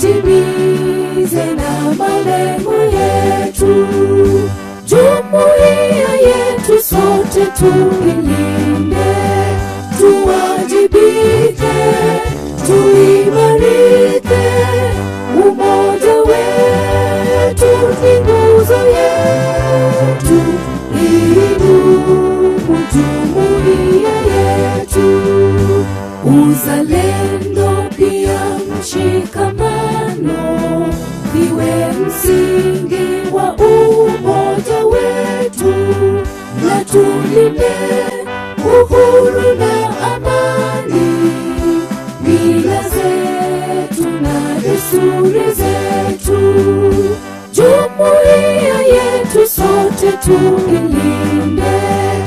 tutimize na malengo yetu. Jumuiya yetu sote tuilinde, tuwajibike, tuimarike. Umoja wetu ni nguzo yetu, idumu jumuiya yetu. Uzalendo pia mshikamano viwe msingi wa umoja wetu, na tulinde uhuru na amani, mila zetu na desturi zetu. Jumuiya yetu sote tuilinde,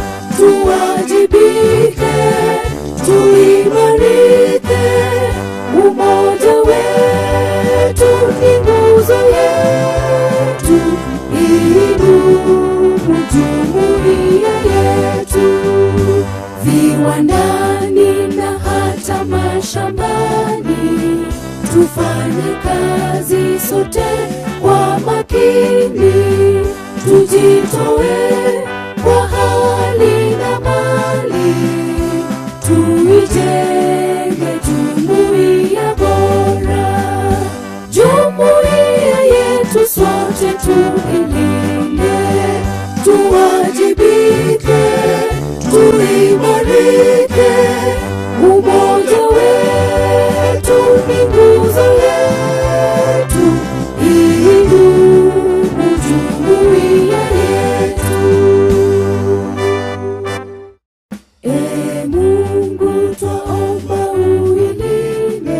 tuwajibike, tuimarike. Umoja wetu ni nguzo yetu, idumu jumuiya yetu. Viwandani na hata mashambani, tufanye kazi sote kwa makini, tujitoe kwa hali na mali, tuijenge jumuiya bora. Jumuiya yetu sote tuilinde, tuwajibike, tuimarike. Umoja wetu ni nguzo yetu, idumu jumuiya yetu. Ee Mungu twaomba uilinde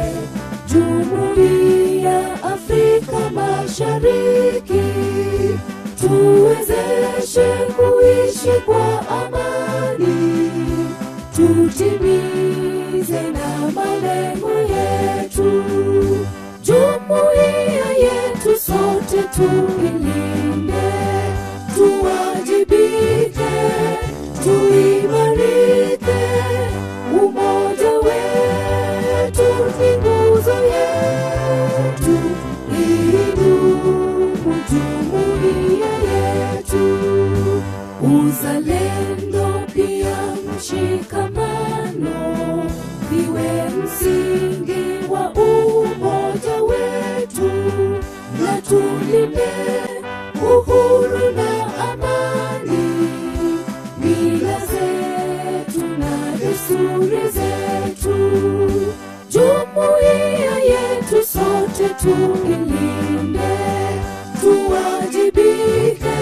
jumuiya Afrika Mashariki, tuwezeshe kuishi kwa amani, tutimize na malengo yetu. Jumuiya yetu sote tuilinde, tuwajibike, tuimarike. Umoja wetu ni nguzo yetu, idumu jumuiya yetu. Uzalendo pia mshikamano viwe msingi wa umoja wetu, na tulinde uhuru na amani, mila zetu na desturi zetu. Jumuiya yetu sote tuilinde, tuwajibike,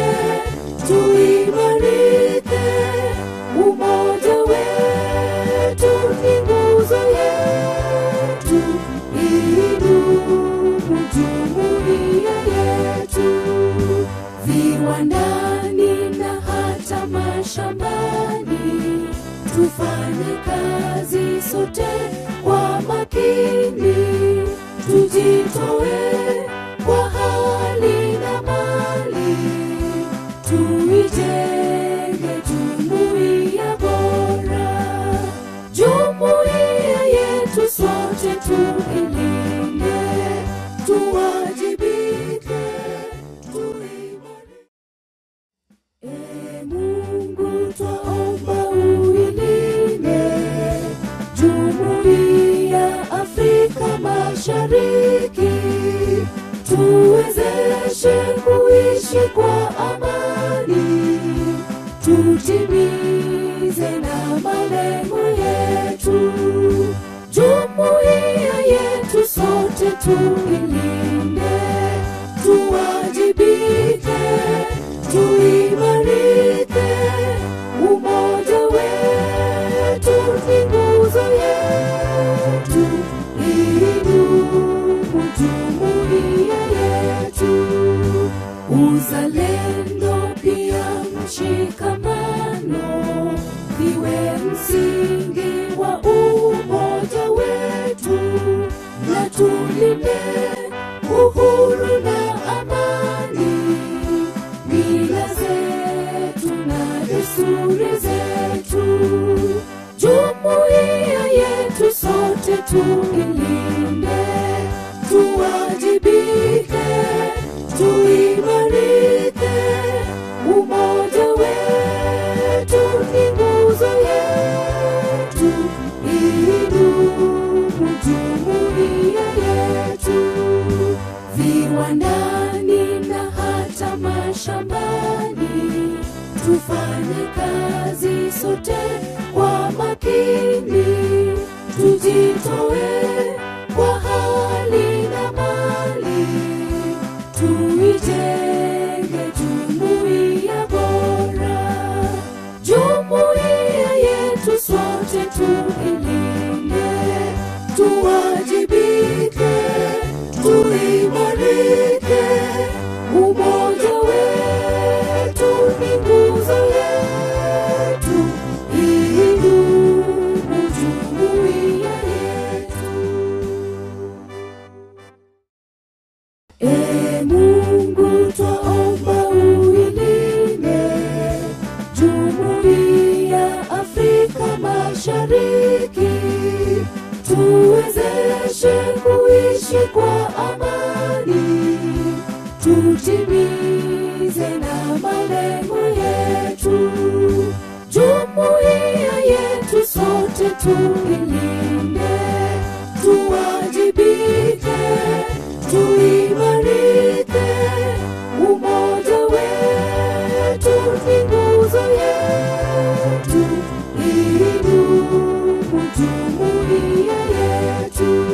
tuimarike. Umoja wetu ni nguzo yetu, idumu jumuiya yetu. Viwandani na hata mashambani, tufanye kazi sote kwa makini, tujitoe kwa hali na mali, tuijenge jumuiya bora. Jumuiya yetu sote tuilinde, tuwajibike, tuimarike. Ee Mungu twaomba uilinde jumuiya Afrika Mashariki, tuwezeshe kuishi kwa amani, tutimize na malengo yetu. Jumuiya yetu sote tuilinde, tuwajibike, tuimarike. Umoja wetu ni nguzo yetu, idumu jumuiya yetu. Uzalendo pia mshikamano viwe msingi wa umoja wetu, na tulinde uhuru na amani, mila zetu na desturi zetu. Jumuiya yetu sote tuilinde, tuwa mashambani, tufanye kazi sote kwa makini, tujitoe kwa hali na mali, tuijenge jumuiya bora, jumuiya yetu sote tuilinde, tuwajibike, tuimarike, umoja wetu ni nguzo yetu, idumu jumuiya yetu. E Mungu twaomba uilinde jumuiya Afrika Mashariki, tuwezeshe kuishi kwa amani, tutimize na malengo yetu. Jumuiya yetu sote tuilinde, tuwajibike, tuimarike, umoja wetu ni nguzo yetu, idumu jumuiya yetu,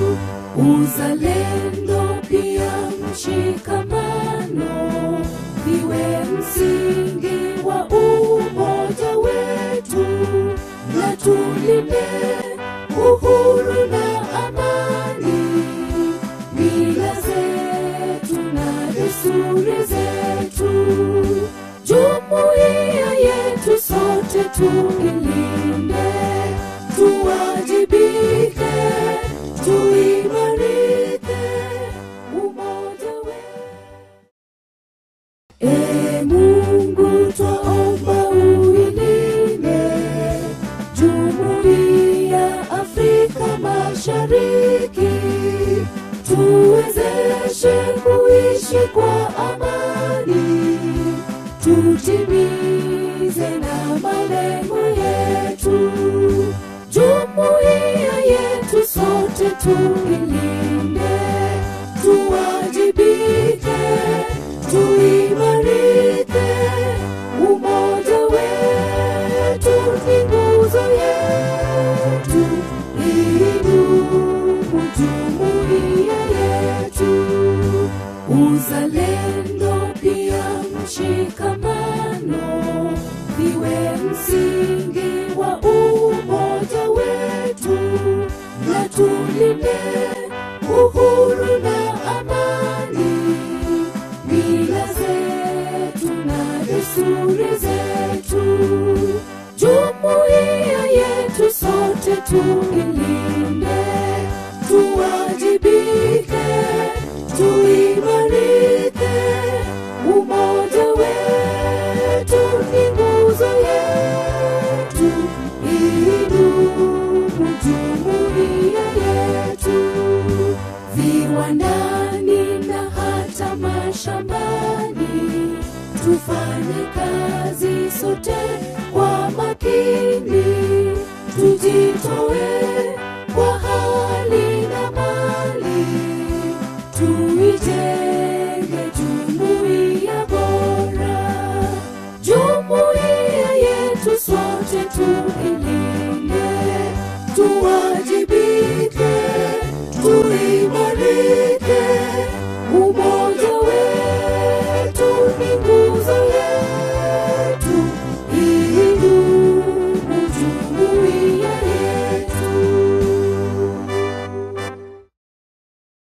uzalendo pia mshikamano viwe msingi wa umoja wetu, na tulinde uhuru na amani, mila zetu na desturi zetu. Jumuiya yetu sote tuilinde, tuwajibike, tuimarike, umoja wetu E Mungu twaomba uilinde jumuiya Afrika Mashariki, tuwezeshe kuishi kwa amani, tutimize na malengo yetu. Jumuiya yetu sote tuilinde, tuwajibike, tuimarike, umoja wetu ni nguzo yetu, idumu jumuiya yetu, uzalendo pia mshikamano viwe msingi wa umoja wetu, na tulinde uhuru na amani, mila zetu na desturi zetu. Jumuiya yetu sote tuilinde, tuwajibike, tuimarike, umoja wetu ni nguzo yetu, idumu jumuiya yetu viwandani na hata mashambani, tufanye kazi sote kwa makini, tujitoe kwa hali na mali, tu